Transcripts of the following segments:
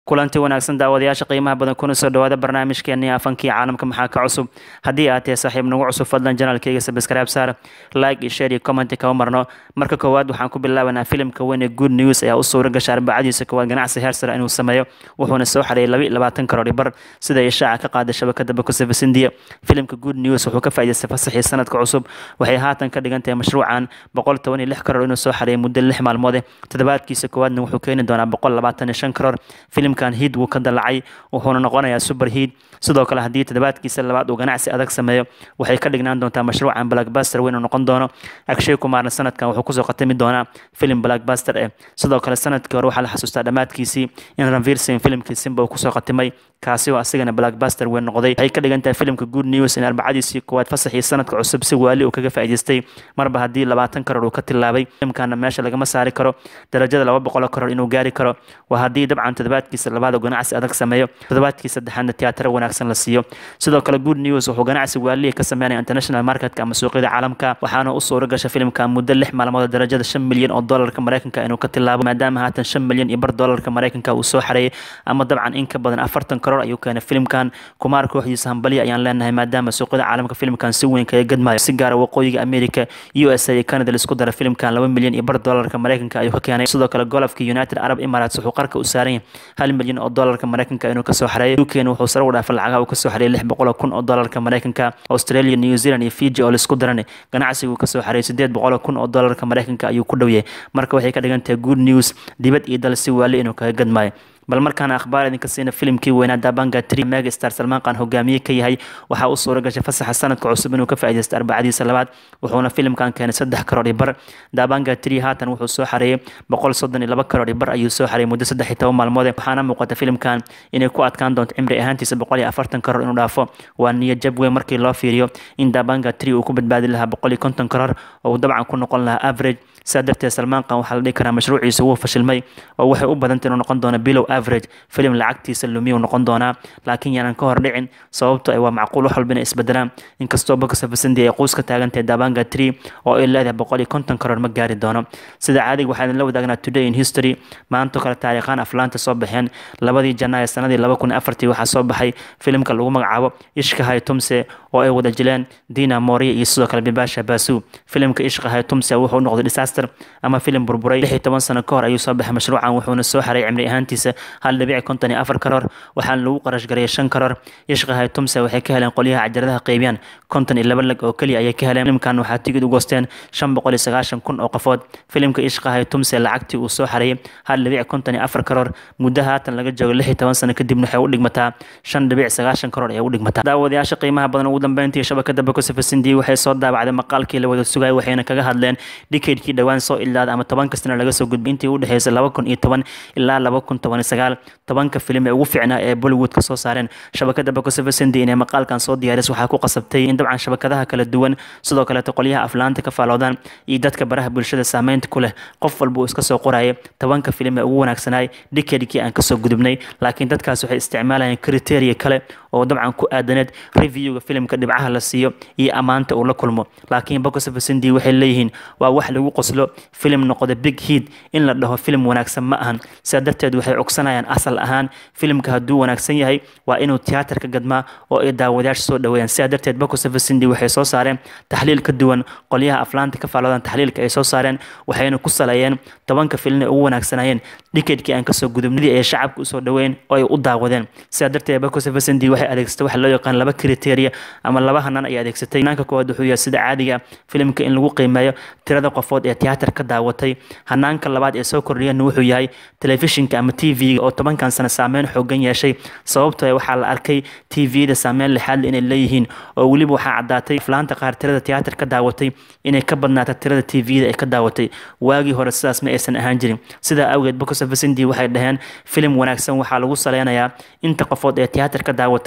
kulanti wanaagsan daawadayaasha qiimaha badan kuna soo dhawaada barnaamijkeennii afankii caalamka maxaa ka cusub haddii aad tahay saaxiib nagu cusub fadlan janaalkayga sabscribe saar like iyo share iyo comment kama marno marka koowaad waxaan ku bilaabanaa filimka weyn ee good news ayaa u suura gasha arbacadiisa koowaad ganacsi heersara inuu sameeyo wuxuuna soo xareeyay laba iyo labaatan karoor bar sida ishaaca ka qaaday shabakada bakusafis india filimka good news wuxuu ka faa'iidaystay fasaxii sanadka cusub waxay haatan ka dhigan tahay mashruucan boqol toban iyo lix karoor inuu soo xareeyay muddo lix maalmoode toddobaadkiisa koowaadna wuxuu keeni doonaa boqol labaatan iyo shan karoor filimkan hiid wuu ka dalacay wuxuuna noqonayaa super hiid sidoo kale haddii toddobaadkiisa labaad uu ganacsi adag sameeyo waxay ka dhignaan doontaa mashruucan blackbuster weyn uu noqon doono akshay kumaarna sanadkan wuxuu kusoo khatami doonaa filim blackbuster eh sidoo kale sanadkii hore waxaa la xasuustaa dhammaadkiisii in ranvir singh filimkii simba uu kusoo khatimay kaasi oo asigana blackbuster weyn noqday waxay ka dhigan tahay filimka good news in arbacadiisii koowaad fasaxii sanadka cusub si waali uu kaga faa'iidaystay marba haddii labaatan karoor uu ka tilaabay filimkana meesha lagama saari karo darajada laba boqol karoor inuu gaari karo waa haddii dabcan toddobaadkiisa labaad uu ganacsi adag sameeyo toddobaadkii saddexaadna tiyaataro wanaagsan la siiyo sidoo kale good news wuxuu ganacsi waaliya ka sameynaya international marketka ama suuqyada caalamka waxaana u suura gasha filimka muddo lix maalmood darajada shan milyan oo doolarka maraykanka inuu ka tilaabo maadaama haatan shan milyan iyo bar doolarka maraykanka uu soo xareeyay ama dabcan in ka badan afartan karoor ayuu keenay filimkan kumaar kooxdiisa hambalya ayaan leenahay maadaama suuqyada caalamka filimkan si weyn kaga gadmayo si gaara waqooyiga america u s a iyo canada laisku dara filimkan laba milyan iyo bar doolarka maraykanka ayuu ka keenay sidoo kale golofka united arab emirates wuxuu qarka u saaran yahay hal milyan oo doolarka maraykanka inuu kasoo xareeyay ukn wuxuu sare u dhaafay lacagaha uu kasoo xareeyay lix boqol kun oo doolarka maraykanka australia new zealand iyo fiji oo laisku daranay ganacsigu kasoo xareeyay sideed boqol kun oo doolarka maraykanka ayuu ku dhowyahay marka waxay ka dhigan tahay good news dibad iyo dal si waali inuu kaga gadmaayo bal markaana akhbaar idinka siina filimkii weynaa dabanga tri megastar salmaan qaan hogaamiye ka yahay waxaa u suura gashay fasaxa sanadka cusub inuu ka faa'iidaysta arbacadiisa labaad wuxuuna filimkan keenay saddex karoor iyo bar dabanga tri haatan wuxuu soo xareeyay boqol soddon iyo laba karoor iyo bar ayuu soo xareeyay muddo saddex iyo toban maalmoode waxaana muuqata filimkan inay ku adkaan doonto cimri ahaantiisa boqol iyo afartan karoor inuu dhaafo waa niyo jab weyn markii loo fiiriyo in dabanga tri uu ku badbaadi lahaa boqol iyo konton karoor oo uu dabcan ku noqon lahaa average sidaa darteed salmaan qaan waxaa la dhihi karaa mashruuciisa wuu fashilmay oo waxay u badantay inuu noqon doono bilow average filim lacagtiisa lumiyuu noqon doonaa laakiin yaanan ka hor dhicin sababto ay waa macquul wax walba inay isbedelaan inkastoo bakasafasindi ay quus ka taagantahay dabanga tree oo ay leedahay boqol iyo konton karoor ma gaari doono sida caadiga waxaa idinla wadaagnaa today in history maanto kale taariikhaan aflaanta soo baxeen labadii janaayo sanadii laba kun afartii waxaa soo baxay filimka lagu magacaabo ishkahay tumse oo ay wada jileen dina moria iyo sidoo kale bibasha basu filimka ishkahay tumse wuxuu noqday disaster ama filim burburay lix iyo toban sano ka hor ayuu soo baxay mashruucan wuxuuna soo xaray cimri ahaantiisa hal dhibic konton iyo afar karoor waxaana lagu qarash gareeyay shan karoor ishkahay tumse waxay ka heleen qolyaha cajaladaha qeybiyaan konton iyo laba lag oo keliya ayay ka heleen filimkan waxaa tigid u goosteen shan boqol iyo sagaashan kun oo qofood filimka ishkahay tumse lacagtii uu soo xareeyay hal dhibic konton iyo afar karoor muddo haatan laga joogo lix iyo toban sano kadibna waxay u dhigmataa shan dhibic sagaashan karoor ayay u dhigmataa daawadayaasha qiimaha badan ugu dambeyntii shabakada bakosafasindi waxay soo daabacday maqaalkii la wada sugayay waxayna kaga hadleen dhikeydkii dhowaan soo ilaaday ama tobanka sana laga soo gudbay intii u dhexeysay laba kun iyo toban ilaa laba kun toban iyo sagaal tobanka filim ee ugu fiicnaa ee bollywood ka soo saareen shabakada bakosafasindi inay maqaalkan soo diyaaris waxaa ku qasabtay in dabcan shabakadaha kala duwan sidoo kaleeto qolyaha aflaanta ka faaloodaan iyo dadka baraha bulshada saameynta ku leh qof walba uu iska soo qorayay tobanka filim ee ugu wanaagsanaay dhikeydkii aan kasoo gudubnay laakiin dadkaas waxay isticmaalayeen kriteria kale oo dabcan ku aadaneed reviewga filimka dhibcaha la siiyo iyo ammaanta uu la kulmo laakiin bakosafasindi waxay leeyihiin waa wax lagu qoslo filim noqda big heat in la dhaho filim wanaagsan ma ahan sidaa darteed waxay cogsanayaan asal ahaan filimka hadduu wanaagsan yahay waa inuu tiyaatarka gadmaa oo ay daawadayaasha soo dhaweeyaan sidaa darteed bakosafasindi waxay soo saareen taxliil ka duwan qolyaha aflaanta ka faaloodaan taxliilka ay soo saareen waxayna ku saleeyeen tobanka filin ay ugu wanaagsanayeen dhikeydkii aan kasoo gudubnadii ay shacabka usoo dhaweyn oo ay u daawadeen sidaa darteed bakosafasindi waxay adeegsatay waxa loo yaqaan laba kriteria ama laba hanan ay adeegsatay hanaanka koowaad wuxuu yahay sida caadiga filimka in lagu qiimeeyo tirada qofood ee tiyaatar ka daawatay hanaanka labaad ee soo kordhiyana wuxuu yahay telefishinka ama t v-ga oo tobankan sano saameyn xoogan yeeshay sababtoo waxaa la arkay t v-da saameyn lixaadle inay leeyihiin oo weliba waxaa caddaatay aflaanta qaar tirada tiyaatar ka daawatay inay ka badnaata tirada t v-da ay ka daawatay waagii hore sidaas ma aysan ahaan jirin sidaa awgeed bakosafasindi waxay dhaheen filim wanaagsan waxaa lagu saleynayaa inta qofood ee tiyaatar ka daawatay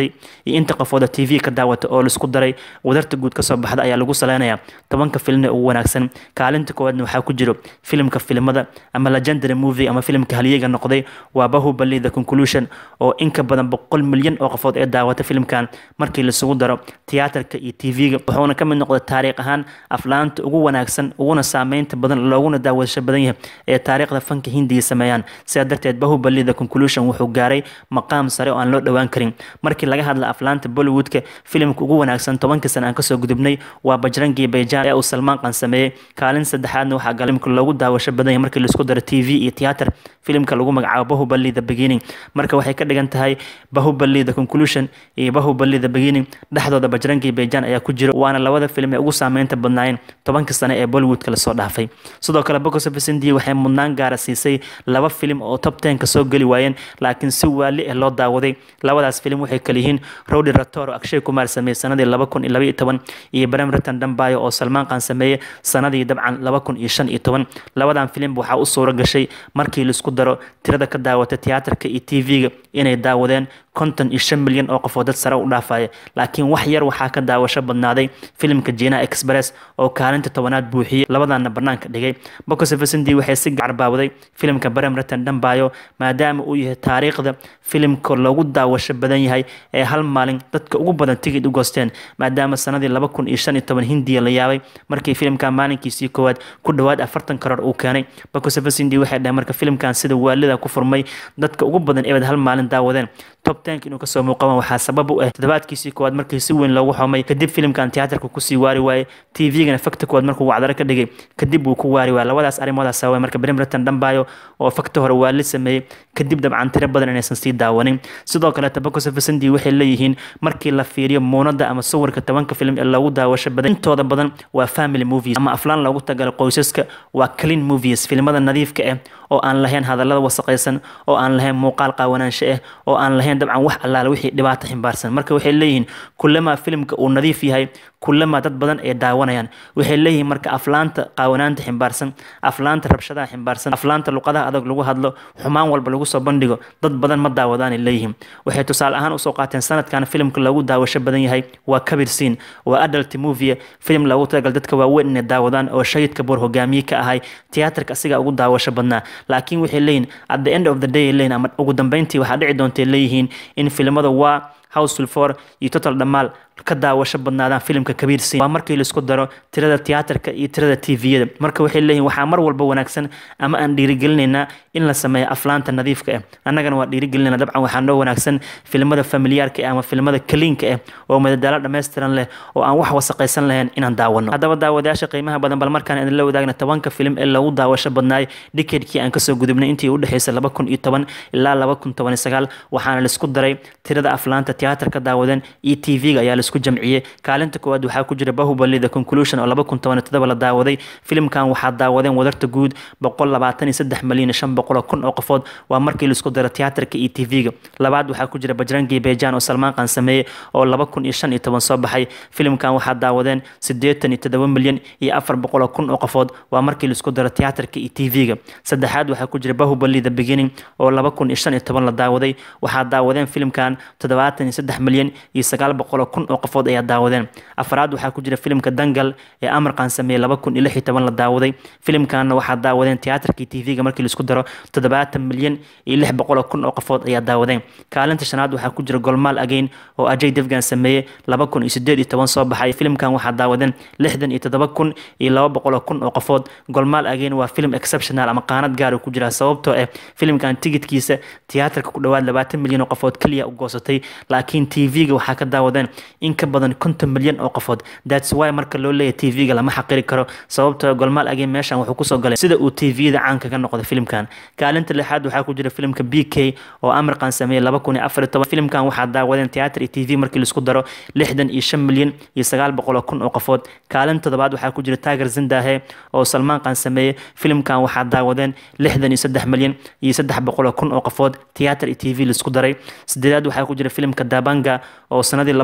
daawatay iyo inta qofooda t v ka daawata oo laisku daray wadarta guud kasoo baxda ayaa lagu saleynayaa tobanka filmna ugu wanaagsan kaalinta koowaadna waxaa ku jiro filimka filimada ama legendary movie ama filimka haliyeyga noqday waa bahubali the conclusion oo inka badan boqol milyan oo qofood ee daawata filimkan markii laisugu daro tiyaatarka iyo t v-ga wuxuuna ka mid noqday taariikh ahaan aflaanta ugu wanaagsan uguna saameynta badan looguna daawadasho badan yahay ee taariikhda fanka hindiya sameeyaan sidaa darteed bahubali the conclusion wuxuu gaaray maqaam sare oo aan loo dhowaan karin markii laga hadla aflaanta bollywoodka filimka ugu wanaagsan tobankii sana aan kasoo gudubnay waa bajrangi bayjan ee uu salmaan qan sameeyey kaalin saddexaadna waxaa galimka loogu daawasho badan yahay markii laisku daro t v iyo tiyaatar filimka lagu magacaabo bahubali the beginning marka waxay ka dhigan tahay bahubali the conclusion iyo bahubali the beginning dhexdooda bajrangi bayjan ayaa ku jira waana labada filim ee ugu saameynta badnaayeen tobankii sane ee bollywoodka lasoo dhaafay sidoo kale box office india waxay mudnaan gaara siisay laba filim oo top ten ka soo geli waayeen laakiin si waali ah loo daawaday labadaas filim waxay kala yihiin rowdy ratoro akshay kumar sameeyey sanadii laba kun iyo laba iyo toban iyo brem ratan dambayo oo salmaan qan sameeyey sanadii dabcan laba kun iyo shan iyo toban labadan filim waxaa u suuro gashay markii laisku daro tirada ka daawata tiyaatarka iyo t v-ga inay daawadeen konton iyo shan milyan oo qof oo dad sare u dhaafaya laakiin wax yar waxaa ka daawasho badnaaday filimka jina express oo kaalinta tobanaad buuxiyey labadaana banaanka dhigay bokosefesindi waxay si gacarbaawaday filimka barem ratan dhambayo maadaama uu yahay taariikhda filimka loogu daawasho badan yahay ee hal maalin dadka ugu badan tigid u goosteen maadaama sanadii laba kun iyo shan iyo toban hindiya la yaabay markii filimka maalinkiisii koowaad ku dhowaad afartan karoor uu keenay bokosefesindi waxay dhaheen marka filimkan sida waalida ku furmay dadka ugu badan eebad hal maalin daawadeen top tenk inuu kasoo muuqaban waxaa sabab u ah toddobaadkiisii koowaad markii si weyn loogu xumay kadib filimkan tiyaatarka kusii waari waayey t v-gana fakta koowaad markuu wacdaro ka dhigay kadib wuu ku waari waaya labadaas arrimoodaas sababay marka brimreton dhambayo oo fakta hore waa la sameeyey kadib dabcan tiro badan inaysan sii daawanin sidoo kale tabakosafasandi waxay leeyihiin markii la fiiriyo muunada ama sawirka tobanka film ee loogu daawasho badan intooda badan waa family movies ama aflaan loogu tagalo qoysaska waa clean movies filimada nadiifka ah oo aan lahayn hadallada wasaqaysan oo aan lahayn muuqaal qaawanaansho ah oo aan lahayn dabcan wax allaale wixii dhibaato ximbaarsan marka waxay leeyihiin kullamaa filimka uu nadiif yahay kullamaa dad badan ay daawanayaan waxay leeyihiin marka aflaanta qaawanaanta ximbaarsan aflaanta rabshadaha ximbaarsan aflaanta luqadaha adag lagu hadlo xumaan walba lagu soo bandhigo dad badan ma daawadaanay leeyihiin waxay tusaale ahaan usoo qaateen sanadkan filimka loogu daawasho badan yahay waa kabir siin waa adult movie film loogu talagal dadka waaweyn inay daawadaan oo shahidka boor hogaamiye ka ahay tiyaatarka asigaa ugu daawasho badnaa laakiin waxay leeyihin at the end of the day leeyihin ama ugu dambeyntii waxaa dhici doontay leeyihiin in filimada waa houseful for iyo total dhammaal ka daawasho badnaadaan filimka kabiir siin waa markii laisku daro tirada tiyaatarka iyo tirada tviyada marka waxay leeyihin waxaa mar walba wanaagsan ama aan dhiirigelinaynaa in la sameeyo aflaanta nadiifka ah annagana waa dhiirigelinayna dabcan waxaa noo wanaagsan filimada familiyaarka ah ama filimada kaliinka ah oo madadaalo dhammaystiran leh oo aan wax wasaqaysan lahayn inaan daawano haddaba daawadayaasha qiimaha badan bal markaan idinla wadaagna tobanka filim ee lagu daawasho badnaay decadekii aan kasoo gudubnay intii u dhexeysay laba kun iyo toban ilaa laba kun toban iyo sagaal waxaana laisku daray tirada aflaanta tiyaatarka daawadan iyo tv-ga ayaa laisku jamciyey kaalinta koowaad waxaa ku jira bahubali the conclusion oo laba kun toban iyo todoba la daawaday filimkan waxaa daawadeen wadarta guud boqol labaatan iyo saddex malyan iyo shan boqol oo kun oo qofood waa markii laisku daro tiyaatarka iyo tv-ga labaad waxaa ku jira bajrangi bejan oo salmaan qan sameeyey oo laba kun iyo shan iyo toban soo baxay filimkan waxaa daawadeen siddeetan iyo toddoba milyan iyo afar boqol oo kun oo qofood waa markii laisku daro tiyaatarka iyo tv-ga saddexaad waxaa ku jira bahubali the beginning oo laba kun iyo shan iyo toban la daawaday waxaa daawadeen filimkan toddobaatan iyo saddex milyan iyo sagaal boqol oo kun oo qofood ayaa daawadeen afraad waxaa ku jira filimka dangal ee amarkan sameeyey laba kun iyo lix iyo toban la daawaday filimkanna waxaa daawadeen tiyaatarkii tv-ga markii laisku daro toddobaatan milyan iyo lix boqol oo kun oo qofood ayaa daawadeen kaalinta shanaad waxaa ku jira golmaal again oo ajay devgan sameeyey laba kun iyo sideed iyo toban soo baxay filimkan waxaa daawadeen lixdan iyo toddoba kun iyo laba boqol oo kun oo qofood golmaal again waa film exceptional ama qaanad gaar ku jira sababtoo ah filimkan tigidkiisa tiyaatarka ku dhowaad labaatan milyan oo qofood keliya u goosatay laakiin tv-ga waxaa ka daawadeen in ka badan konton milyan oo qofood thats why marka loo leeyahay tv-ga lama xaqiri karo sababtoo golmaal again meeshan wuxuu kusoo galay sida uu tv-da caanka ka noqday filimkan kaalinta lixaad waxaa ku jira filimka b k oo amarkan sameeyey laba kun iyo afar iyo toban filimkan waxaa daawadeen tiyaatar iyo tv markii laisku daro lixdan iyo shan milyan iyo sagaal boqol oo kun oo qofood kaalinta toddobaad waxaa ku jira taager zindahe oo salmaan qan sameeyey filimkan waxaa daawadeen lixdan iyo saddex milyan iyo saddex boqol oo kun oo qofood tiyaatar iyo tv laisku daray sideedaad waxaa ku jira filimka dabanga oo sanadii laba kun iyo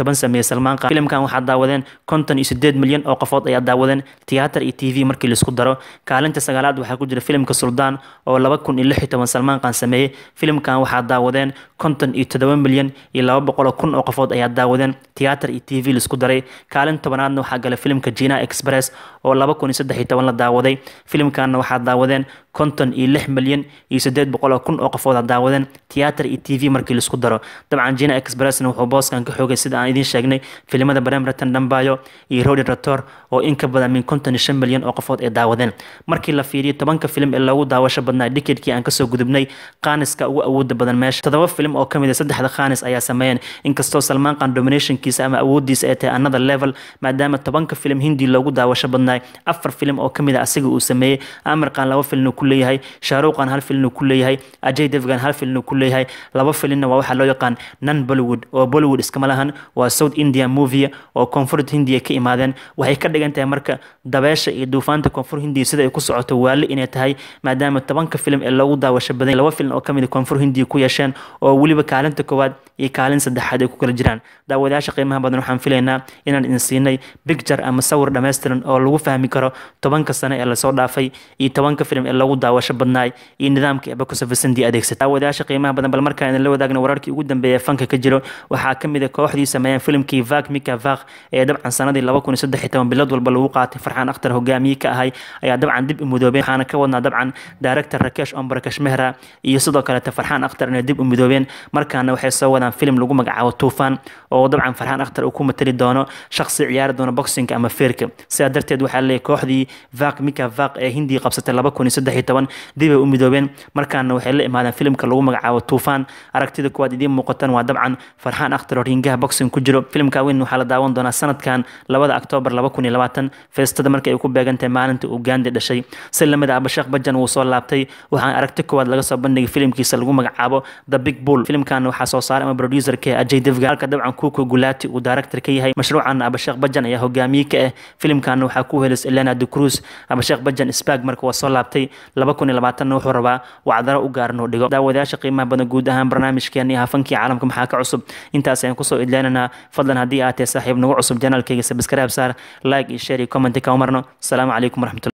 toban sameeyey salmaan qaan filimkan waxaa daawadeen konton iyo sideed milyan oo qofood ayaa daawadeen tiyaatar iyo t v markii laisku daro kaalinta sagaalaad waxaa ku jira filimka suldaan oo laba kun iyo lix iyo toban salmaan qaan sameeyey filimkan waxaa daawadeen konton iyo toddoba milyan iyo laba boqol kun oo qofood ayaa daawadeen tiyaatar iyo t v laisku daray kaalin tobanaadna waxaa gala filimka jina express oo laba kun iyo saddex iyo toban la daawaday filimkanna waxaa daawadeen konton iyo lix milyan iyo siddeed boqol oo kun oo qofood daawadeen tiyaatar iyo t v markii laisku daro dabcan jina expressna wuxuu booskan ka xoogay sida aan idiin sheegnay filimada bremretan dhambayo iyo rodi rator oo in ka badan min konton iyo shan milyan oo qofood ay daawadeen markii la fiiriyo tobanka filim ee loogu daawasho badnaa dhikidkii aan kasoo gudubnay qaaniska ugu awooda badan meesha toddoba filim oo kamid a saddexda khaanis ayaa sameeyeen inkastoo salmaan qaan dominationkiisa ama awoodiisa ay tahay another level maadaama tobanka filim hindi loogu daawasho badnaay afar filim oo kamid a asiga uu sameeyey amir qaan laba filin uu ku leeyahay shaaruqan hal filin uu ku leeyahay ajay devgan hal filin uu ku leeyahay laba filinna waa waxaa loo yaqaan non bollywood oo bollywood iskama lahan waa south india movie oo koonfurta hindiya ka imaadeen waxay ka dhigan tahay marka dabeesha iyo duufaanta koonfur hindiya sida ay ku socoto waali inay tahay maadaama tobanka filim ee loogu daawasho badan laba filim oo kamid a koonfur hindiya ku yeesheen oo weliba kaalinta koowaad iyo kaalin saddexaad ay ku kala jiraan daawadayaasha qiimaha badan waxaan filaynaa inaan idin siinay bicture ama sawir dhammaystiran oo lagu fahmi karo tobanka sane ee lasoo dhaafay iyo tobanka filim ee loogu daawasho badnaay iyo nidaamka ebakusafasandi adeegsata daawadayaasha qiimaha badan bal markaan idin la wadaagna wararkii ugu dambeeya fanka ka jiro waxaa kamid a kooxdii sameeyeen filimkii vak mika vak ee dabcan sanadii laba kun iyo saddex iyo toban bilad walba lagu qaatay farxaan akhtar hogaamiye ka ahay ayaa dabcan dib u midoobeen waxaana ka wadnaa dabcan director rakesh ombar kashmehra iyo sidoo kaleete farxaan akhtar inay dib u midoobeen markaana waxay soo wadaan filim lagu magacaabo tuufaan oo dabcan farxaan akhtar uu ku matali doono shaqsi ciyaari doono boxinga ama feerka sidaa darteed waxaa leeyahay kooxdii vak mika vak ee hindiya qabsatay laba kun iyo saddex iyo toban dib ay u midoobeen markaana waxay la imaadeen filimka lagu magacaabo tuufaan aragtida kuwaad idiin muuqatan waa dabcan farxaan akhtar oo ringaha boxing ku jiro filimka weyn waxaa la daawan doonaa sanadkan labada oktoobar laba kun iyo labaatan feestada markii ay ku beegantahay maalinta uu gaandi dhashay si lamida abasheekh bajan wuu soo laabtay waxaan aragti koowaad laga soo bandhigay filimkiisa lagu magacaabo the big bull filimkan waxaa soo saaray ama producerka ajay devga halka dabcan kuko gulaati uu director ka yahay mashruucan abasheekh bajan ayaa hogaamiye ka ah filimkan waxaa ku helis elena de cruz abasheekh bajan spag marka waa soo laabtay laba kun iyo labaatanna wuxuu rabaa wacdaro u gaaran uu dhigo daawadayaasha qiimaha badan guud ahaan barnaamijkeeni hafankii caalamka maxaa ka cusub intaas ayaan kusoo idleenanaa fadlan haddii aad tahay saaxiib nagu cusub janaalkayga sabskraib saar like iyo share iyo comment ka umarno asalaamu calaykum waraxmatulah